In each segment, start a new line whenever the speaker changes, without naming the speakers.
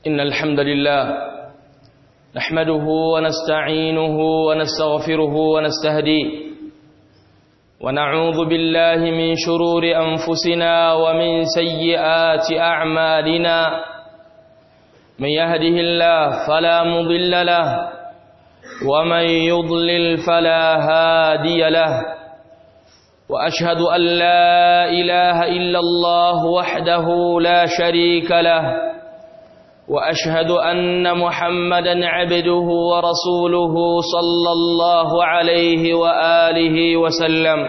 إن الحمد لله نحمده ونستعينه ونستغفره ونستهديه ونعوذ بالله من شرور أنفسنا ومن سيئات أعمالنا من يهده الله فلا مضل له ومن يضلل فلا هادي له وأشهد أن لا إله إلا الله وحده لا شريك له وأشهد أن محمدا عبده ورسوله صلى الله عليه وآله وسلم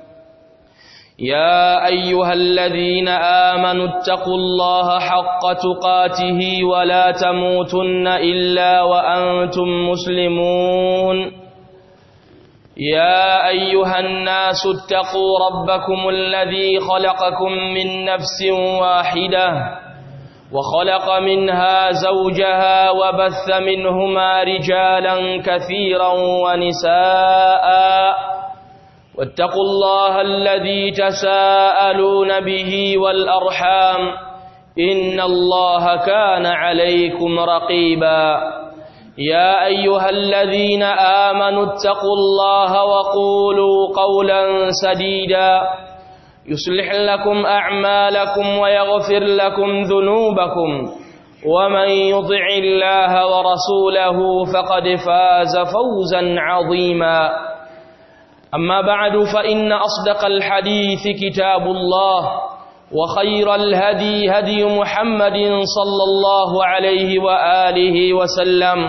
يا أيها الذين آمنوا اتقوا الله حق تقاته ولا تموتن إلا وأنتم مسلمون يا أيها الناس اتقوا ربكم الذي خلقكم من نفس واحدة وخلق منها زوجها وبث منهما رجالا كثيرا ونساء واتقوا الله الذي تساءلون به والأرحام إن الله كان عليكم رقيبا يا أيها الذين آمنوا اتقوا الله وقولوا قولا سديدا يصلح لكم أعمالكم ويغفر لكم ذنوبكم ومن يطع الله ورسوله فقد فاز فوزا عظيما أما بعد فإن أصدق الحديث كتاب الله وخير الهدي هدي محمد صلى الله عليه وآله وسلم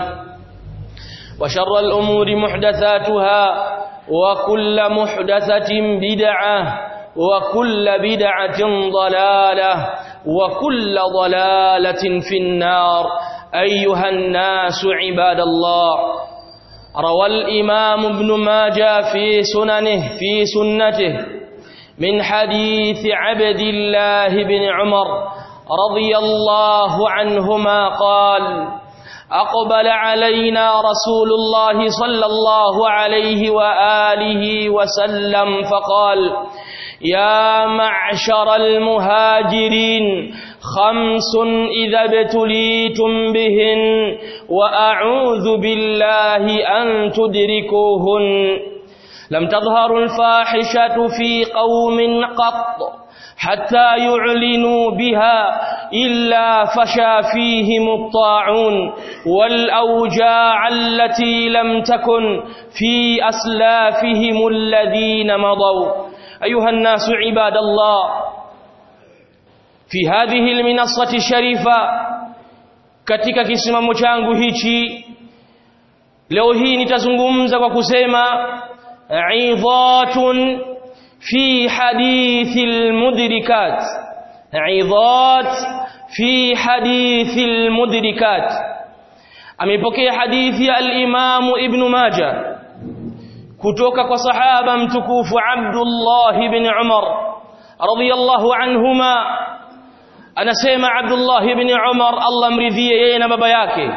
وشر الأمور محدثاتها وكل محدثة بدعة وكل بدعة ضلالة وكل ضلالة في النار أيها الناس عباد الله روى الإمام ابن ماجه في سننه في سنته من حديث عبد الله بن عمر رضي الله عنهما قال أقبل علينا رسول الله صلى الله عليه وآله وسلم فقال يا معشر المهاجرين خمس إذا ابتليتم بهن وأعوذ بالله أن تدركوهن لم تظهر الفاحشة في قوم قط حتى يعلنوا بها إلا فشى فيهم الطاعون والأوجاع التي لم تكن في أسلافهم الذين مضوا أيها الناس عباد الله في هذه المنصة الشريفة katika kisimamo changu hichi leo hii nitazungumza kwa kusema idhatun fi hadithi almudrikat idhat fi hadithi almudrikat amepokea hadithi ya al-Imam Ibn Majah kutoka kwa sahaba mtukufu Abdullah ibn Umar radiyallahu anhuma anasema Abdullah ibn Umar Allah mridhie yeye na baba yake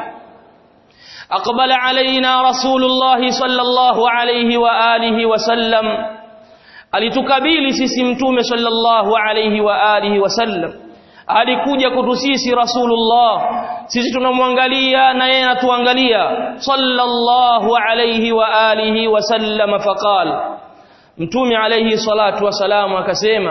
aqbala alaina rasulullah sallallahu alayhi wa alihi wasallam alitukabili sisi mtume sallallahu alayhi wa alihi wasallam alikuja kutu sisi rasulullah sisi tunamwangalia na yeye anatuangalia sallallahu alayhi wa alihi wasallam faqal mtume alayhi salatu wasalamu akasema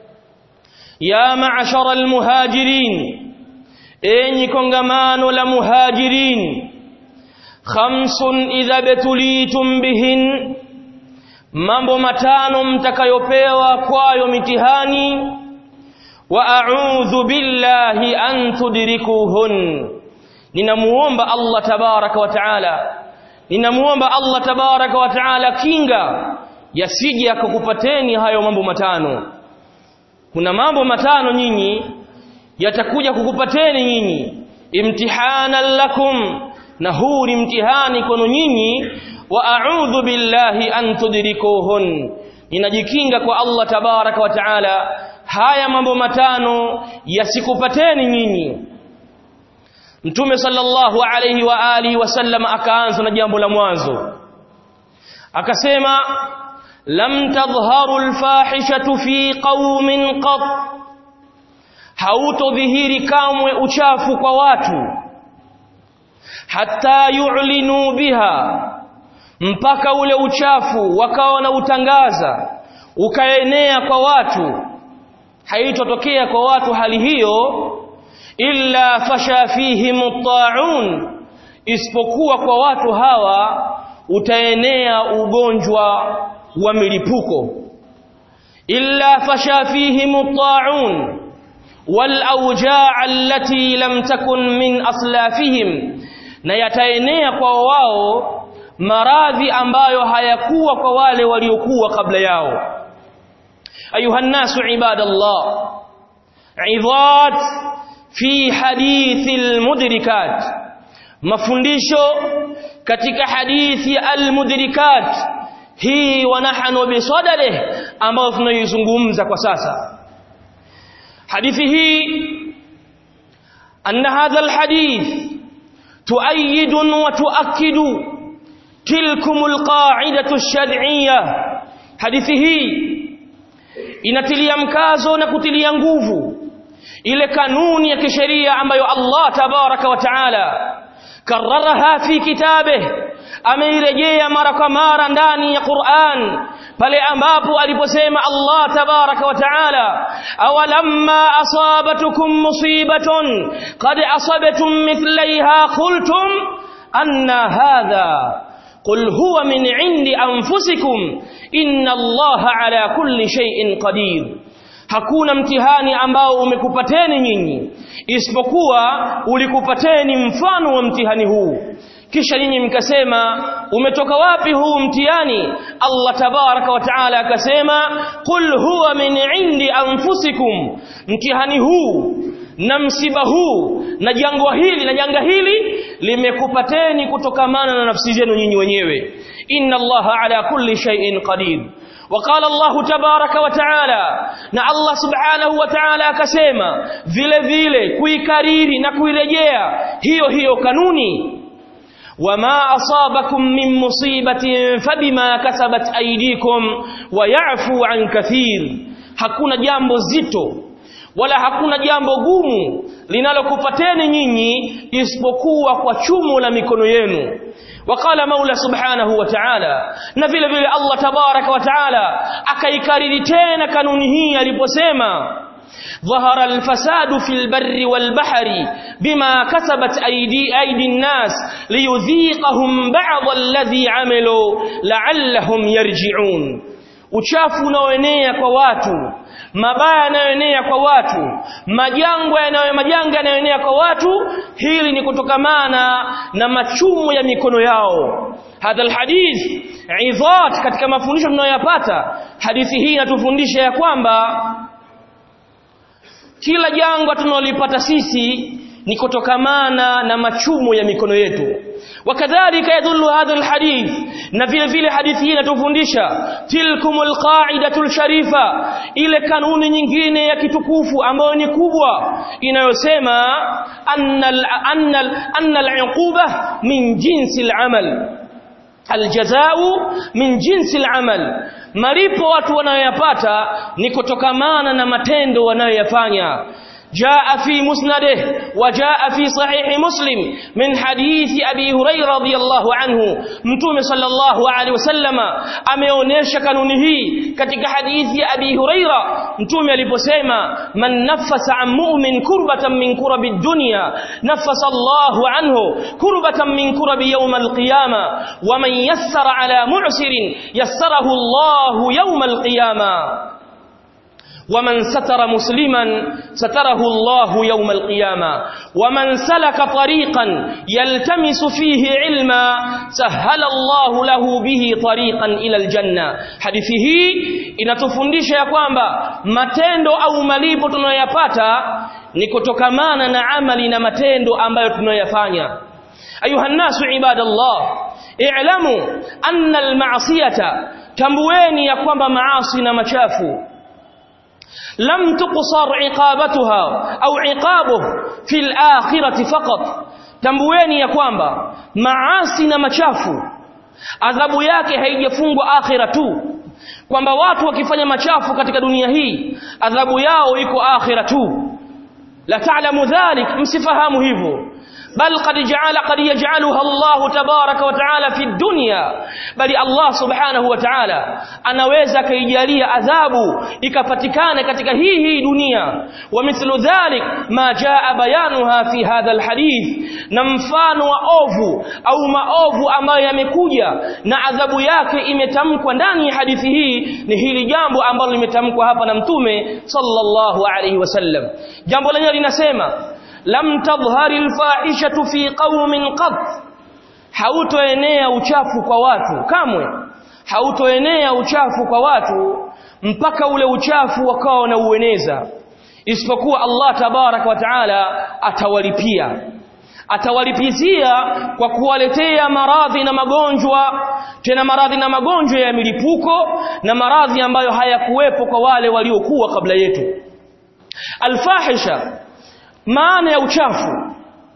ya ma'ashara almuhajirin enyi kongamano la muhajirin khamsun idha betulitum bihin mambo matano mtakayopewa kwayo mitihani wa a'udhu billahi an tudrikuhun ninamuomba Allah tabaraka wa taala ninamuomba Allah tabaraka wa taala kinga yasije akakupateni hayo mambo matano kuna mambo matano nyinyi yatakuja kukupateni nyinyi imtihanan lakum na huu ni mtihani kwenu nyinyi wa a'udhu billahi an tudrikuhun ninajikinga kwa Allah tabaraka wa taala haya mambo matano yasikupateni nyinyi Mtume sallallahu alayhi wa alihi wasallam akaanza na jambo la mwanzo akasema lam tadhharu alfahishatu fi qaumin qat hautodhihiri kamwe uchafu kwa watu hatta yu'linu biha mpaka ule uchafu wakawa na utangaza ukaenea kwa watu haitotokea kwa watu hali hiyo illa fasha fihim at-ta'un isipokuwa kwa watu hawa utaenea ugonjwa wa milipuko illa fasha fihim at-ta'un wal awja' allati lam takun min aslafihim na yataenea kwa wao maradhi ambayo hayakuwa kwa wale waliokuwa kabla yao ayuha nasu ibadallah idhat fi hadithi almudrikat mafundisho katika hadithi almudrikat hii wanahanu bisadale ambayo tunaizungumza kwa sasa hadithi hii anna hadha alhadith تؤيد وتؤكد تلكم القاعدة الشرعية hadithi hii inatilia mkazo na kutilia nguvu ile kanuni ya kisheria ambayo Allah tabaraka wa taala kararaha fi kitabe ameirejea mara kwa mara ndani ya Qur'an pale ambapo aliposema Allah tabaraka wa taala awalamma asabatukum musibatun qad asabatum mithlaiha qultum anna hadha قل هو من عند أنفسكم إن الله على كل شيء قدير hakuna mtihani ambao umekupateni nyinyi isipokuwa ulikupateni mfano wa mtihani huu kisha nyinyi mkasema umetoka wapi huu mtihani Allah tabaraka wa taala akasema qul huwa min indi anfusikum mtihani huu na msiba huu na jangwa hili na janga hili limekupateni kutokamana na nafsi zenu nyinyi wenyewe inna allaha ala kulli shay'in qadir وقال الله تبارك وتعالى na Allah subhanahu wa ta'ala akasema vile vile kuikariri na kuirejea hiyo hiyo kanuni وما أصابكم من مصيبة فبما كسبت أيديكم ويعفو عن كثير hakuna jambo zito wala hakuna jambo gumu linalokupateni nyinyi isipokuwa kwa chumo la mikono yenu وقال مولى سبحانه وتعالى na vile vile Allah tabaraka wa taala akaikariri tena kanuni hii aliposema ظهر الفساد في البر والبحر بما كسبت أيدي, أيدي الناس ليذيقهم بعض الذي عملوا لعلهم يرجعون uchafu unaoenea kwa watu mabaya yanayoenea kwa watu majangwa yanayo majanga yanayoenea kwa watu hili ni kutokamana na machumo ya mikono yao hadha alhadith idhat katika mafundisho tunayoyapata hadithi hii inatufundisha ya kwamba kila jangwa tunalolipata sisi ni kutokamana na machumo ya mikono yetu wakadhalika yadullu hadha alhadith na vile vile hadithi hii inatufundisha tilkumul qa'idatul sharifa ile kanuni nyingine ya kitukufu ambayo ni kubwa inayosema annal annal annal uquba min jinsi al-amal aljazau min jinsi al-amal malipo watu wanayoyapata ni kutokamana na matendo wanayoyafanya جاء في مسنده وجاء في صحيح مسلم من حديث أبي هريرة رضي الله عنه متوم صلى الله عليه وسلم ameonesha kanuni hii katika hadithi ya Abi Huraira mtume aliposema man nafasa an mu'min kurbatan min kurabi dunya nafasa Allahu anhu kurbatan min kurabi yawm al-qiyama wa man yassara ala mu'sirin yassarahu Allahu yawm al-qiyama ومن ستر مسلما ستره الله يوم القيامة ومن سلك طريقا يلتمس فيه علما سهل الله له به طريقا إلى الجنة hadithi hii inatufundisha ya kwamba matendo au malipo tunayoyapata ni kutokamana na amali na matendo ambayo tunayoyafanya ayuha nnasu ibadallah i'lamu anna al-ma'siyata tambueni ya kwamba maasi na machafu لم تقصر عقابتها أو عقابه في الآخرة فقط tambueni ya kwamba maasi na machafu adhabu yake haijafungwa akhira tu kwamba watu wakifanya machafu katika dunia hii adhabu yao iko akhira tu la ta'lamu dhalik msifahamu hivyo bal qad ja'ala qad yaj'aluha Allah tabaraka wa ta'ala fi dunya bali Allah subhanahu wa ta'ala anaweza kaijalia adhabu ikapatikana katika hii hii dunia wa mithlu dhalik ma jaa bayanuha fi hadha alhadith na mfano wa ovu au maovu ambayo yamekuja na adhabu yake imetamkwa ndani ya hadithi hii ni hili jambo ambalo limetamkwa hapa na mtume sallallahu alayhi wasallam jambo lenyewe linasema lam tadhhari alfahishatu fi qaumin qat hautoenea uchafu kwa watu kamwe hautoenea uchafu kwa watu mpaka ule uchafu wakawa na ueneza isipokuwa Allah tabaraka wa taala atawalipia atawalipizia kwa kuwaletea maradhi na magonjwa tena maradhi na magonjwa ya milipuko na maradhi ambayo hayakuwepo kwa wale waliokuwa kabla yetu alfahisha maana ya uchafu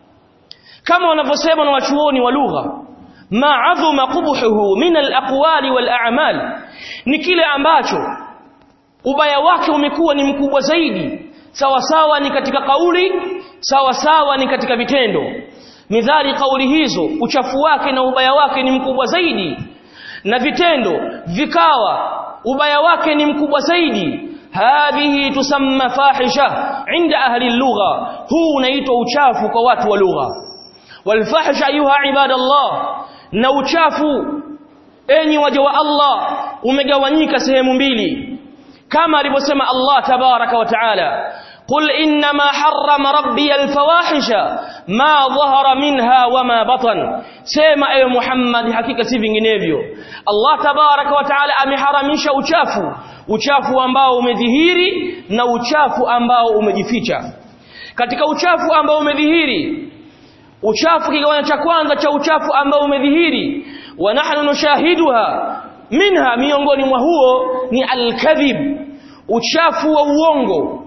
kama wanavyosema na wachuoni wa lugha ma'adhuma qubhuhu min al-aqwali wal-a'mal ni kile ambacho ubaya wake umekuwa ni mkubwa zaidi sawa sawa ni katika kauli sawa sawa ni katika vitendo midhali kauli hizo uchafu wake na ubaya wake ni mkubwa zaidi na vitendo vikawa ubaya wake ni mkubwa zaidi hadhihi tusamma fahisha inda ahli lugha huu unaitwa uchafu kwa watu wa lugha walfahisha ayuha ibadallah na uchafu enyi waja wa Allah umegawanyika sehemu mbili kama alivyosema Allah tabaraka wa taala قل إنما حرم ربي الفواحش ما ظهر منها وما بطن سيما أي محمد حقيقة سيفنجنيفيو الله تبارك وتعالى ameharamisha uchafu uchafu ambao umedhihiri na uchafu ambao umejificha katika uchafu ambao umedhihiri uchafu kigawanyo cha kwanza cha uchafu ambao umedhihiri wa nahnu nushahiduha minha miongoni mwa huo ni alkadhib uchafu wa uongo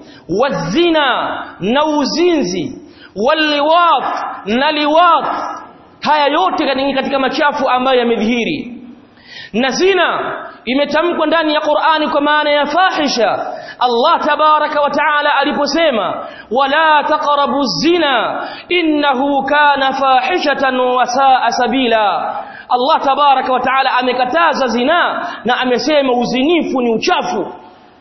wazina na uzinzi waliwat na liwat haya yote ni katika machafu ambayo yamedhihiri na zina imetamkwa ndani ya Qur'ani kwa maana ya fahisha Allah tabaraka wa taala aliposema wala taqrabu zina innahu kana fahishatan wa saa sabila Allah tabaraka wa taala amekataza zina na amesema uzinifu ni uchafu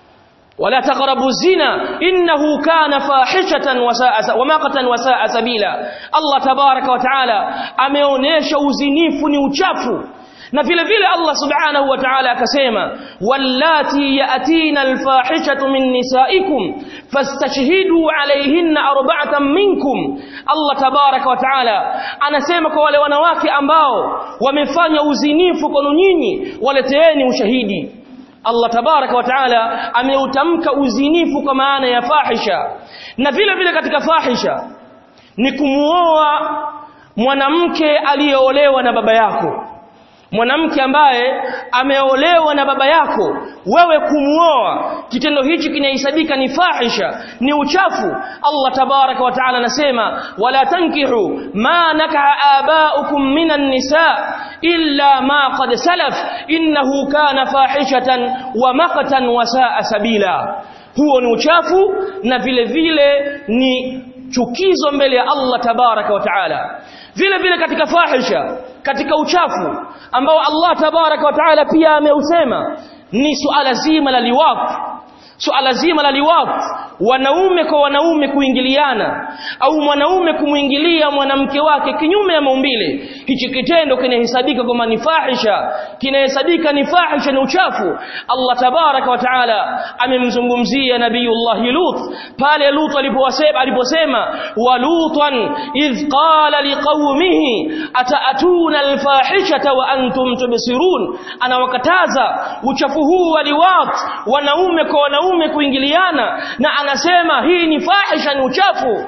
ولا تقربوا الزنا إنه كان فاحشة وساء ومقتا وساء سبيلا الله تبارك وتعالى ameonesha uzinifu ni uchafu na vile vile Allah subhanahu wa ta'ala akasema wallati ya'tina alfahishatu min nisaikum fastashhidu alayhinna arba'atan minkum Allah tabaraka wa ta'ala anasema kwa wale wanawake ambao wamefanya uzinifu kwenu nyinyi waleteeni ushahidi Allah tabaraka wa taala ameutamka uzinifu kwa maana ya fahisha na vile vile katika fahisha ni kumuoa mwanamke aliyeolewa na baba yako mwanamke ambaye ameolewa na baba yako wewe kumuoa kitendo hichi kinahesabika ni fahisha ni uchafu Allah tabaraka wa taala anasema wala tankihu ma nakaha abaukum minan nisa illa ma qad salaf innahu kana fahishatan wa maqtan wa saa sabila huo ni uchafu na vile vile ni chukizo mbele ya Allah tabaraka wa taala vile vile katika fahisha katika uchafu ambao Allah tabaraka wa taala pia ameusema ni suala zima la liwaq suala zima la liwaq wanaume kwa wanaume kuingiliana au mwanaume kumuingilia mwanamke wake kinyume ya maumbile hichi kitendo kinahesabika kama ni fahisha kinahesabika ni fahisha ni uchafu Allah tabaraka wa taala amemzungumzia nabiyullah Lut pale Lut alipowasema aliposema wa lutan idh qala liqaumihi ataatuna alfahishata wa antum tubsirun anawakataza uchafu huu wa liwat wanaume kwa wanaume kuingiliana na anasema hii ni fahisha ni uchafu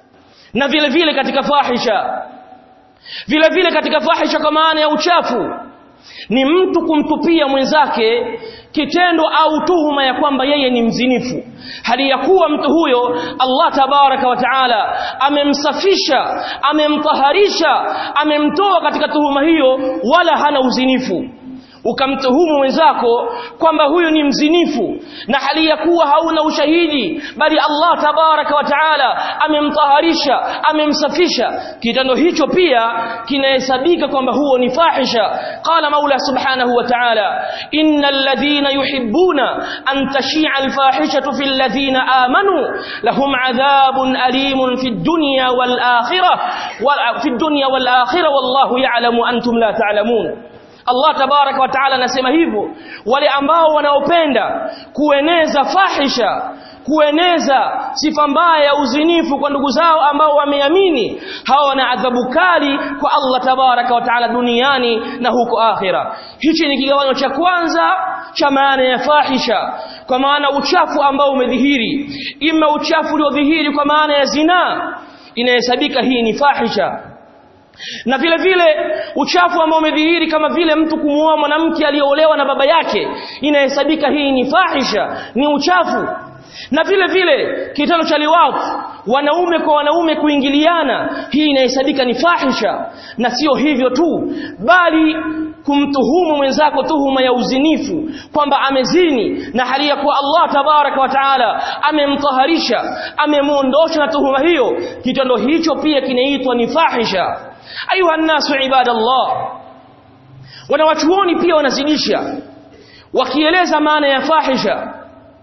na vile vile katika fahisha vile vile katika fahisha kwa maana ya uchafu ni mtu kumtupia mwenzake kitendo au tuhuma ya kwamba yeye ni mzinifu hali ya kuwa mtu huyo Allah tabaraka wa taala amemsafisha amemtaharisha amemtoa katika tuhuma hiyo wala hana uzinifu ukamtuhumu mwenzako kwamba huyu ni mzinifu na hali ya kuwa hauna ushahidi bali Allah tabaraka wa taala amemtaharisha amemsafisha kitendo hicho pia kinahesabika kwamba huo ni fahisha qala maula subhanahu wa ta'ala innal ladhina yuhibbuna an tashi'a al-fahishatu fil ladhina amanu lahum adhabun alimun fid dunya wal akhirah wal fid dunya wal akhirah wallahu ya'lamu antum la ta'lamun Allah tabaraka wa taala anasema hivyo wale ambao wanaopenda kueneza fahisha kueneza sifa mbaya ya uzinifu kwa ndugu zao ambao wameamini hawa wana adhabu kali kwa Allah tabaraka wa taala duniani na huko akhira hichi ni kigawanyo cha kwanza cha maana ya fahisha kwa maana uchafu ambao umedhihiri ima uchafu uliodhihiri kwa maana ya zinaa inahesabika hii ni fahisha na vile vile uchafu ambao umedhihiri kama vile mtu kumuoa mwanamke aliyeolewa na baba yake inahesabika hii ni fahisha ni uchafu na vile vile kitendo cha liwat wanaume kwa wanaume kuingiliana hii inahesabika ni fahisha na sio hivyo tu bali kumtuhumu mwenzako tuhuma ya uzinifu kwamba amezini na hali ya kuwa Allah tabaraka wa taala amemtaharisha amemuondosha na tuhuma hiyo kitendo hicho pia kinaitwa ni fahisha ayuha nasu ibadallah wanawachuoni pia wanazidisha wakieleza maana ya fahisha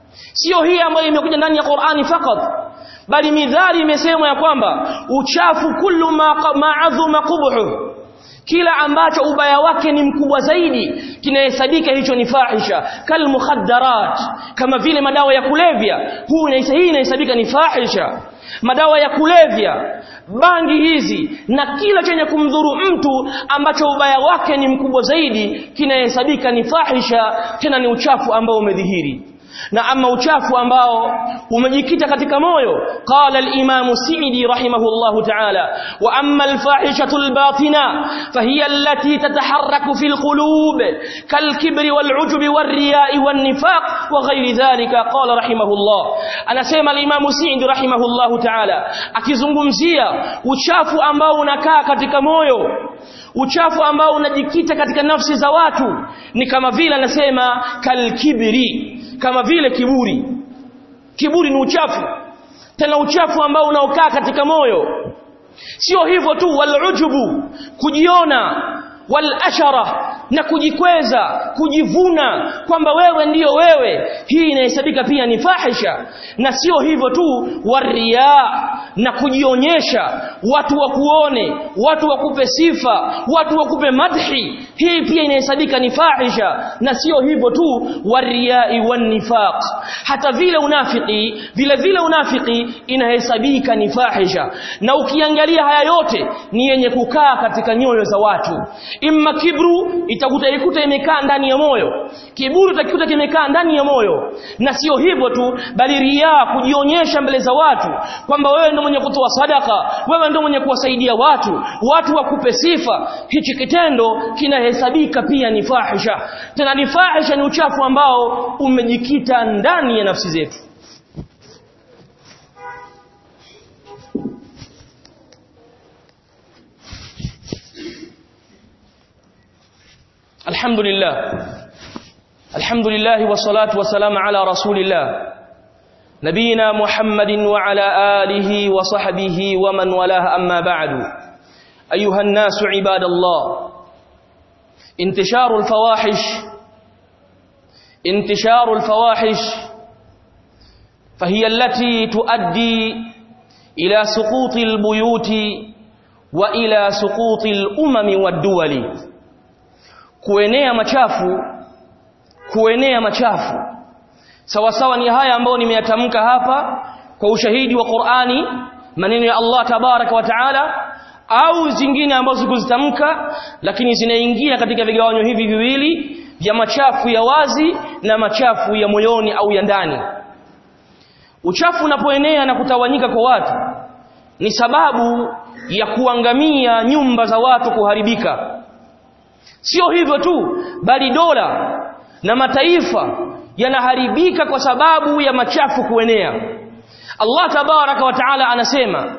sio hii ambayo imekuja ndani ya Qur'ani fakat bali midhali imesemwa ya kwamba uchafu kullu ma ma'adhuma qubhu kila ambacho ubaya wake ni mkubwa zaidi kinahesabika hicho ni fahisha kal mukhaddarat kama vile madawa ya kulevya huu hii inahesabika ni fahisha madawa ya kulevya bangi hizi na kila chenye kumdhuru mtu ambacho ubaya wake ni mkubwa zaidi kinahesabika ni fahisha tena ni uchafu ambao umedhihiri na ama uchafu ambao umejikita katika moyo qala al-imam Sa'idi rahimahullah ta'ala wa amma al-fahishatu al-batina fahiya allati tataharraku fil qulub kal-kibri wal-'ujbi war-riya'i wan-nifaq wa ghayri dhalika qala rahimahullah anasema al-imam Sa'idi rahimahullah ta'ala akizungumzia uchafu ambao unakaa katika moyo uchafu ambao unajikita katika nafsi za watu ni kama vile anasema kalkibri kama vile kiburi kiburi ni uchafu tena uchafu ambao unaokaa katika moyo sio hivyo tu walujubu kujiona walashara na kujikweza kujivuna kwamba wewe ndiyo wewe hii inahesabika pia ni fahisha na sio hivyo tu waria na kujionyesha watu wakuone watu wakupe sifa watu wakupe madhi hii pia inahesabika ni fahisha na sio hivyo tu wariai wanifaq hata vile unafiki vile vile unafiki inahesabika ni fahisha na ukiangalia haya yote ni yenye kukaa katika nyoyo za watu imma kibru itakuta ikuta imekaa ndani ya moyo kiburi utakikuta kimekaa ndani ya moyo na sio hivyo tu bali ria kujionyesha mbele za watu kwamba wewe ndio mwenye kutoa sadaka wewe ndio mwenye kuwasaidia watu watu wakupe sifa hichi kitendo kinahesabika pia ni fahisha tena ni fahisha ni uchafu ambao umejikita ndani ya nafsi zetu الحمد لله الحمد لله والصلاة والسلام على رسول الله نبينا محمد وعلى آله وصحبه ومن والاه أما بعد أيها الناس عباد الله انتشار الفواحش انتشار الفواحش فهي التي تؤدي إلى سقوط البيوت وإلى سقوط الأمم والدول kuenea machafu kuenea machafu sawa sawa ni haya ambayo nimeyatamka hapa kwa ushahidi wa Qur'ani maneno ya Allah tabaraka wa taala au zingine ambazo kuzitamka lakini zinaingia katika vigawanyo hivi viwili vya machafu ya wazi na machafu ya moyoni au ya ndani uchafu unapoenea na kutawanyika kwa watu ni sababu ya kuangamia nyumba za watu kuharibika sio hivyo tu bali dola na mataifa yanaharibika kwa sababu ya machafu kuenea Allah tabaraka wa taala anasema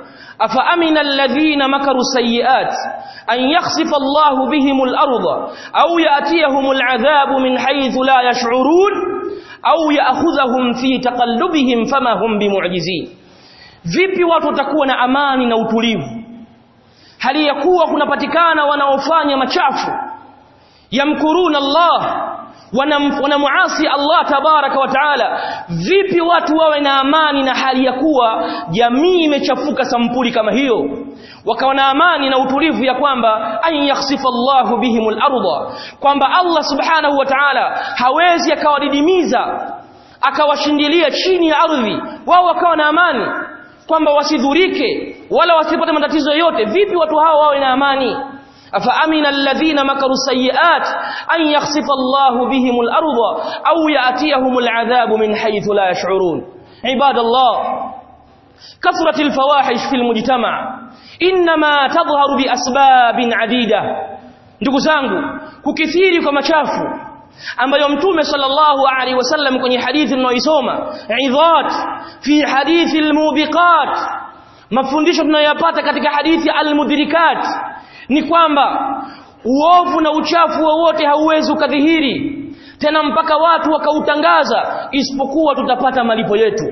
أفأمن الذين مكروا السيئات أن يخسف الله بهم الأرض أو يأتيهم العذاب من حيث لا يشعرون أو يأخذهم في تقلبهم فما هم بمعجزين vipi watu watakuwa na amani na utulivu hali ya kuwa kunapatikana wanaofanya machafu yamkuruna Allah wanamuasi Allah tabaraka wa taala vipi watu wawe na amani na hali ya kuwa jamii imechafuka sampuli kama hiyo wakawa na amani na utulivu ya kwamba an yakhsifa Allahu bihimul arda kwamba Allah subhanahu wa ta'ala hawezi akawadidimiza akawashindilia chini ya ardhi wao wakawa na amani kwamba wasidhurike wala wasipate matatizo yote vipi watu hao wawe na amani أفأمن الذين مكروا السيئات أن يخسف الله بهم الأرض أو يأتيهم العذاب من حيث لا يشعرون عباد الله كثرة الفواحش في المجتمع إنما تظهر بأسباب عديدة ndugu zangu kukithiri kwa machafu ambayo mtume sallallahu alaihi wasallam kwenye hadithi tunayoisoma idhat fi hadithi almubiqat mafundisho tunayoyapata katika hadithi almudrikat ni kwamba uovu na uchafu wowote hauwezi ukadhihiri tena mpaka watu wakautangaza isipokuwa tutapata malipo yetu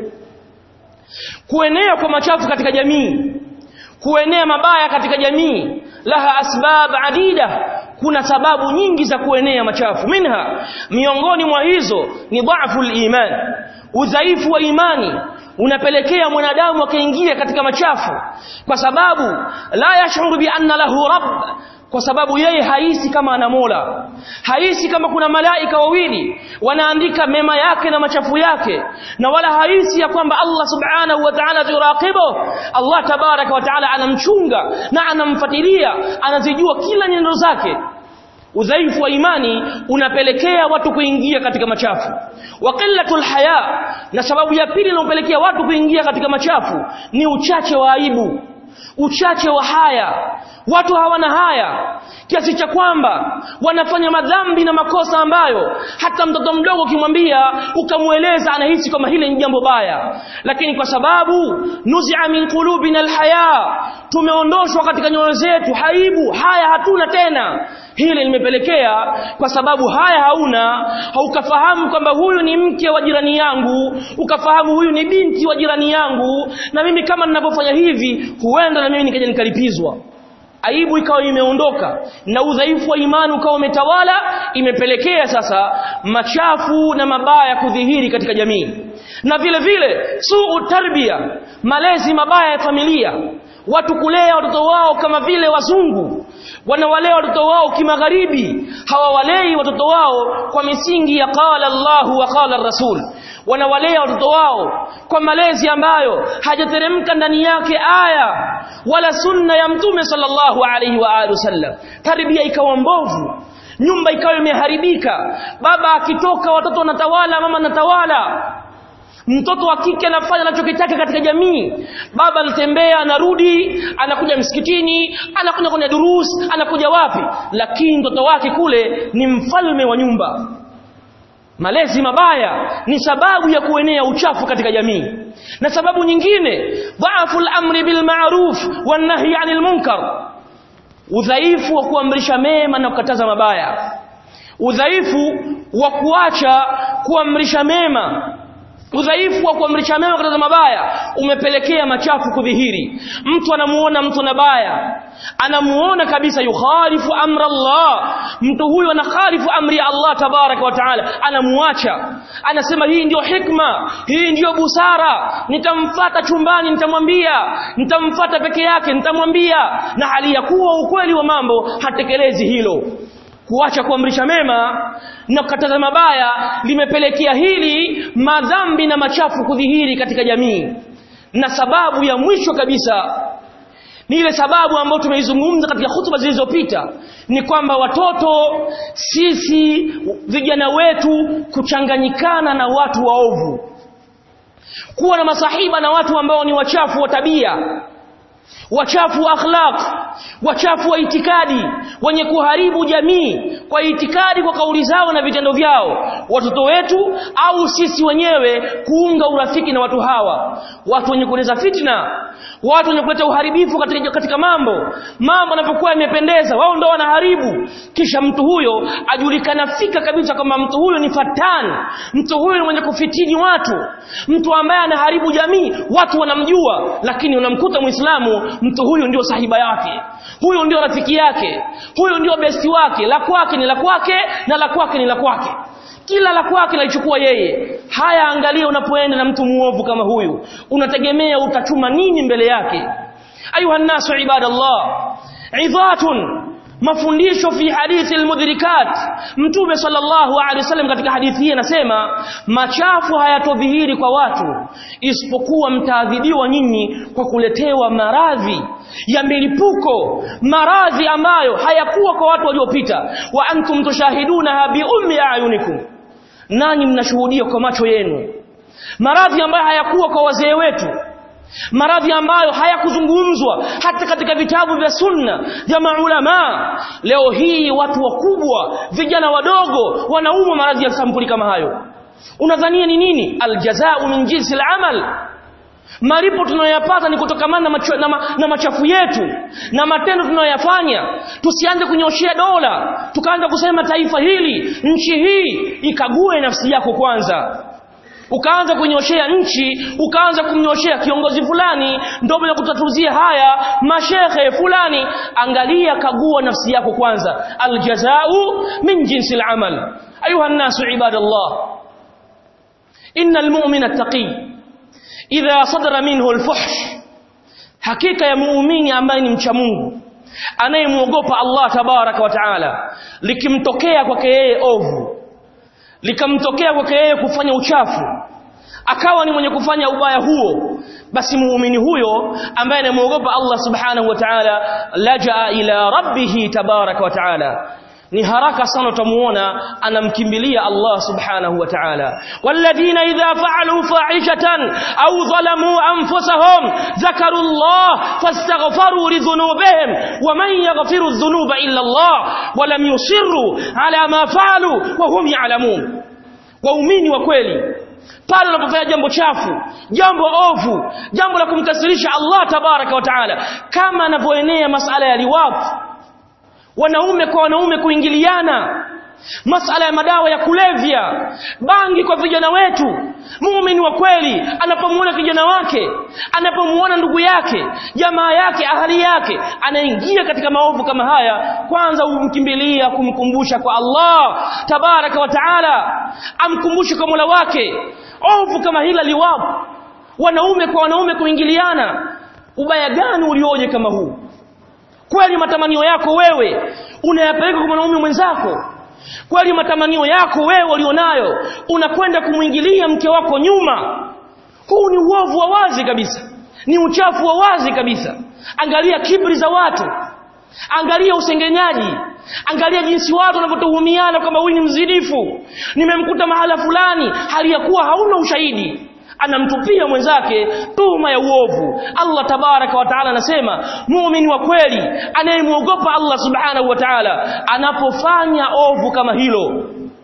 kuenea kwa machafu katika jamii kuenea mabaya katika jamii laha asbab adida kuna sababu nyingi za kuenea machafu minha miongoni mwa hizo ni dhaifu iman udhaifu wa imani unapelekea mwanadamu akaingia katika machafu kwa sababu la yashuru bi anna lahu rabb kwa sababu yeye haisi kama ana Mola haisi kama kuna malaika wawili wanaandika mema yake na machafu yake na wala haisi ya kwamba Allah subhanahu wa ta'ala yuraqibu Allah tabaraka wa ta'ala anamchunga na anamfuatilia anazijua kila nyendo zake udhaifu wa imani unapelekea watu kuingia katika machafu wa qillatul haya na sababu ya pili inayopelekea watu kuingia katika machafu ni uchache wa aibu uchache wa haya watu hawana haya kiasi cha kwamba wanafanya madhambi na makosa ambayo hata mtoto mdogo ukimwambia ukamweleza anahisi kama hili ni jambo baya lakini kwa sababu nuzia min qulubina alhaya tumeondoshwa katika nyoyo zetu haibu haya hatuna tena hili limepelekea kwa sababu haya hauna haukafahamu kwamba huyu ni mke wa jirani yangu ukafahamu huyu ni binti wa jirani yangu na mimi kama ninavyofanya hivi huenda na mimi nikaja nikalipizwa aibu ikawa imeondoka na udhaifu wa imani ukawa umetawala imepelekea sasa machafu na mabaya kudhihiri katika jamii na vile vile suu tarbia malezi mabaya ya familia watu kulea watoto wao kama vile wazungu wanawalea watoto wao kimagharibi hawawalei watoto wao kwa misingi ya qala Allahu wa qala Rasul wanawalea watoto wao kwa malezi ambayo hajateremka ndani yake aya wala sunna ya mtume sallallahu alaihi wa alihi wasallam tarbia ikawa mbovu nyumba ikawa imeharibika baba akitoka watoto wanatawala mama anatawala mtoto wa kike anafanya anachokitaka katika jamii baba anatembea anarudi anakuja msikitini anakuja kwenye durus anakuja wapi lakini mtoto wake kule ni mfalme wa nyumba malezi mabaya ni sababu ya kuenea uchafu katika jamii na sababu nyingine dhaafu al-amri bil ma'ruf wan nahyi 'anil munkar udhaifu wa kuamrisha mema na kukataza mabaya udhaifu wa kuacha kuamrisha mema udhaifu wa kuamrisha mema kataza mabaya umepelekea machafu kudhihiri mtu anamuona mtu na baya anamuona kabisa yukhalifu amra Allah mtu huyu anakhalifu amri ya Allah tabaraka wa taala anamuacha anasema hii ndiyo hikma hii ndiyo busara nitamfata chumbani nitamwambia nitamfata peke yake nitamwambia na hali ya kuwa ukweli wa mambo hatekelezi hilo kuacha kuamrisha mema na kukataza mabaya limepelekea hili madhambi na machafu kudhihiri katika jamii na sababu ya mwisho kabisa ni ile sababu ambayo tumeizungumza katika hutuba zilizopita ni kwamba watoto sisi vijana wetu kuchanganyikana na watu waovu kuwa na masahiba na watu ambao ni wachafu wa tabia wachafu wa akhlaq wachafu wa itikadi wenye kuharibu jamii kwa itikadi kwa kauli zao na vitendo vyao watoto wetu au sisi wenyewe kuunga urafiki na watu hawa watu wenye kuleza fitna watu wenye kuleta uharibifu katika, katika mambo mambo yanapokuwa yamependeza wao ndo wanaharibu kisha mtu huyo ajulikana fika kabisa kwamba mtu huyo ni fatani mtu huyo ni mwenye kufitini watu mtu ambaye anaharibu jamii watu wanamjua lakini unamkuta muislamu mtu huyu ndio sahiba yake huyu ndio rafiki yake huyu ndio besti wake la kwake ni la kwake na la kwake ni la kwake kila la kwake laichukua yeye haya angalia unapoenda na mtu muovu kama huyu unategemea utachuma nini mbele yake ayuha nasu ibadallah idhatun mafundisho fi hadithi almudhirikat mtume sallallahu alaihi wasallam katika hadithi hii anasema machafu hayatodhihiri kwa watu isipokuwa mtaadhibiwa nyinyi kwa kuletewa maradhi ya milipuko maradhi ambayo hayakuwa kwa watu waliopita wa antum tushahiduna bi ummi ayunikum nani mnashuhudia kwa macho yenu maradhi ambayo hayakuwa kwa wazee wetu maradhi ambayo hayakuzungumzwa hata katika vitabu vya sunna vya maulama leo hii watu wakubwa vijana wadogo wanaumwa maradhi ya sampuli kama hayo unadhania ni nini aljazau min jinsi alamal malipo tunayoyapata ni kutokamana na, macho, na, ma, na machafu yetu na matendo tunayoyafanya tusianze kunyoshea dola tukaanza kusema taifa hili nchi hii ikague nafsi yako kwanza ukaanza kunyoshea nchi ukaanza kumnyoshea kiongozi fulani ndio ya kutatuzia haya mashehe fulani angalia kagua nafsi yako kwanza aljazau min jinsi alamal ayuha nasu ibadallah innal mu'mina taqi idha sadara minhu alfuhsh hakika ya muumini ambaye ni mcha Mungu anayemuogopa Allah tabaraka wa taala likimtokea kwake yeye ovu likamtokea kwake yeye kufanya uchafu akawa ni mwenye kufanya ubaya huo basi muumini huyo ambaye anamuogopa Allah subhanahu wa ta'ala lajaa ila rabbih tabaraka wa ta'ala ni haraka sana utamuona anamkimbilia Allah subhanahu wa ta'ala walladhina idha fa'alu fa'ishatan aw zalamu anfusahum dhakaru Allah fastaghfaru li dhunubihim wa man yaghfiru dhunuba illa Allah wa lam yusirru ala ma fa'alu wa hum ya'lamun waumini wa kweli pale unapofanya jambo chafu jambo ovu jambo la kumkasirisha Allah tabaraka wa taala kama anavyoenea masala ya liwafu wanaume kwa wanaume kuingiliana masala ya madawa ya kulevya bangi kwa vijana wetu muumini wa kweli anapomuona kijana wake anapomuona ndugu yake jamaa yake ahali yake anaingia katika maovu kama haya kwanza umkimbilia kumkumbusha kwa Allah tabaraka wa taala amkumbushe kwa Mola wake ovu kama hila liwapo wanaume kwa wanaume kuingiliana ubaya gani ulioje kama huu kweli matamanio yako wewe unayapeleka kwa mwanaume mwenzako kweli matamanio yako wewe ulionayo unakwenda kumwingilia mke wako nyuma huu ni uovu wa wazi kabisa ni uchafu wa wazi kabisa angalia kibri za watu angalia usengenyaji angalia jinsi watu wanavyotuhumiana kwamba huyu ni mzinifu nimemkuta mahala fulani hali ya kuwa hauna ushahidi anamtupia mwenzake tuhuma ya uovu Allah tabaraka wa taala anasema muumini wa kweli anayemuogopa Allah subhanahu wa taala anapofanya ovu kama hilo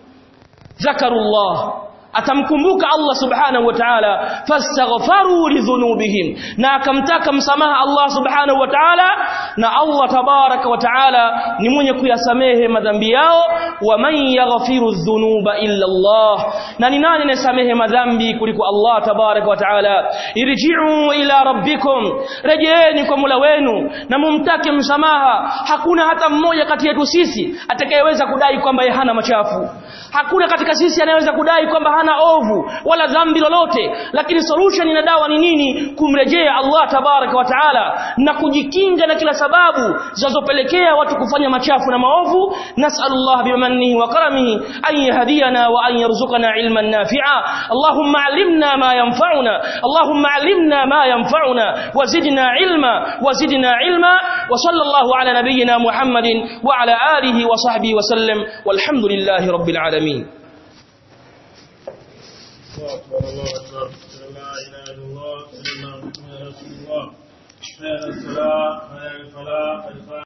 zakarullah atamkumbuka Allah subhanahu wa ta'ala fastaghfaru lidhunubihim na akamtaka msamaha Allah subhanahu wa ta'ala na Allah tabaraka wa ta'ala ni mwenye kuyasamehe madhambi yao wa man yaghfiru dhunuba illa Allah na ni nani anayesamehe madhambi kuliko Allah tabaraka wa ta'ala irji'u ila rabbikum rejeeni kwa Mola wenu na mumtake msamaha hakuna hata mmoja kati yetu sisi atakayeweza kudai kwamba yeye hana machafu hakuna katika sisi anayeweza kudai kwamba hana ovu wala dhambi lolote lakini solution na dawa ni nini kumrejea Allah tabaraka wa taala na kujikinga na kila sababu zinazopelekea watu kufanya machafu na maovu nas'alullah bimannihi wa karamihi an yahdiyana wa an yarzuqana ilman nafi'a Allahumma 'allimna ma yanfa'una Allahumma 'allimna ma yanfa'una wazidna ilma wazidna ilma wa sallallahu ala nabiyyina Muhammadin wa ala alihi wa sahbihi wa sallam walhamdulillahi rabbil alamin
الله أكبر الله أكبر لا إله إلا الله سيدنا محمد رسول الله حي على الصلاة حي على الفلاح